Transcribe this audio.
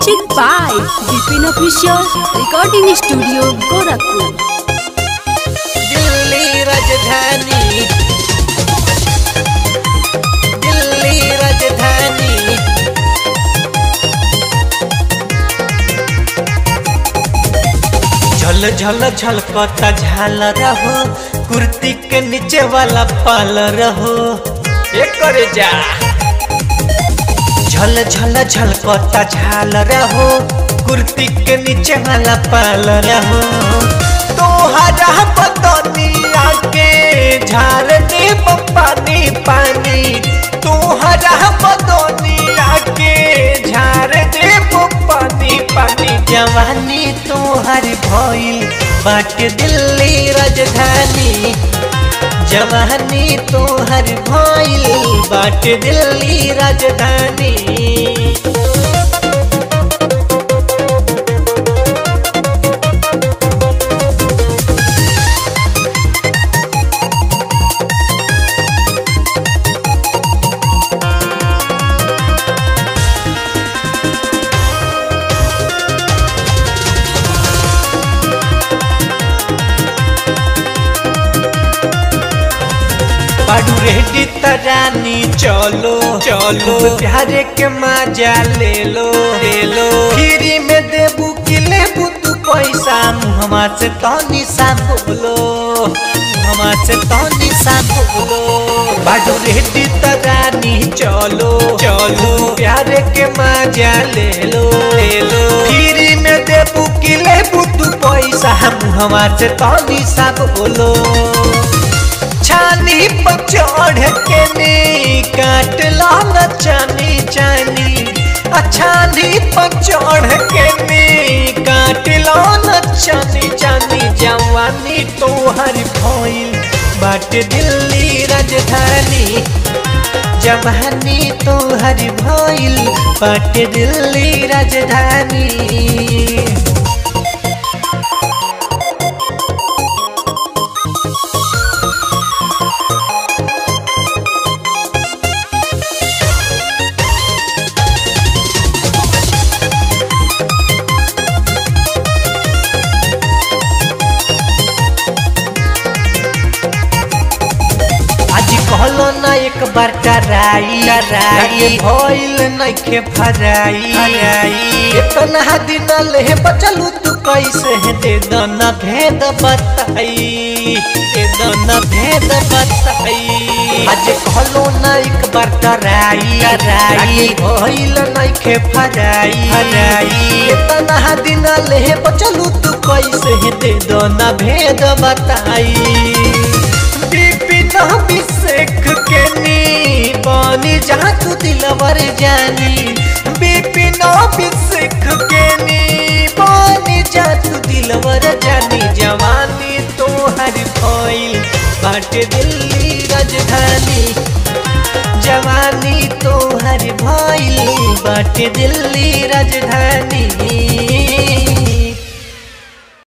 Music by Vipin Official Recording Studio Gorakhpur. Delhi राजधानी दिल्ली राजधानी झल झल झलकता झाल रहो कुर्ती के नीचे वाला पाल रहो एक करे जा झल झल झलकता झाल रहो कुर्ती के नीचे वाला पाल रहो तोहरा बदनिया के झार दे पानी पानी तोहरा बदनिया के झार दे पानी पानी जवानी तोहर भइल बाटे दिल्ली राजधानी जवानी तोहर भइल बाटे दिल्ली राजधानी बाडू रेडी तरानी चलो चलो प्यारे के मजा ले लो ले लो फ्री में देबू कि लेबू तू पैसा मुहमा से तनी सा बोलो मुहमा से तनी सा बोलो बाडू रेडी तरानी चलो चलो प्यारे के मजा ले लो ले लो फ्री में देबू कि लेबू तू पैसा मुहमा से तनी सा बोलो छानी पर चढ़ के नी काट लाल चानी चानी अछानी पर चढ़ के नी काट लाल चानी चानी जवानी तोहर भइल बाट दिल्ली राजधानी जवानी तोहर भइल बाट दिल्ली राजधानी आज कहलो ना एक बार टराई टराई भइल नइखे फराई फराई इतना दिन ले बचलू तू कैसे दे दना भेद बताई दे दना भेद बताई आज कहलो ना एक बार टराई टराई भइल नइखे फराई फराई इतना दिन ले बचलू तू कैसे दे दना भेद बताई बिपिन अभिषेक के नी बानी जहाँ तू दिलवर जानी बिपिन अभिषेक के नी बानी जहाँ तू दिलवर जानी जवानी तोहर भइल बाटे दिल्ली राजधानी जवानी तोहर भइल बाटे दिल्ली राजधानी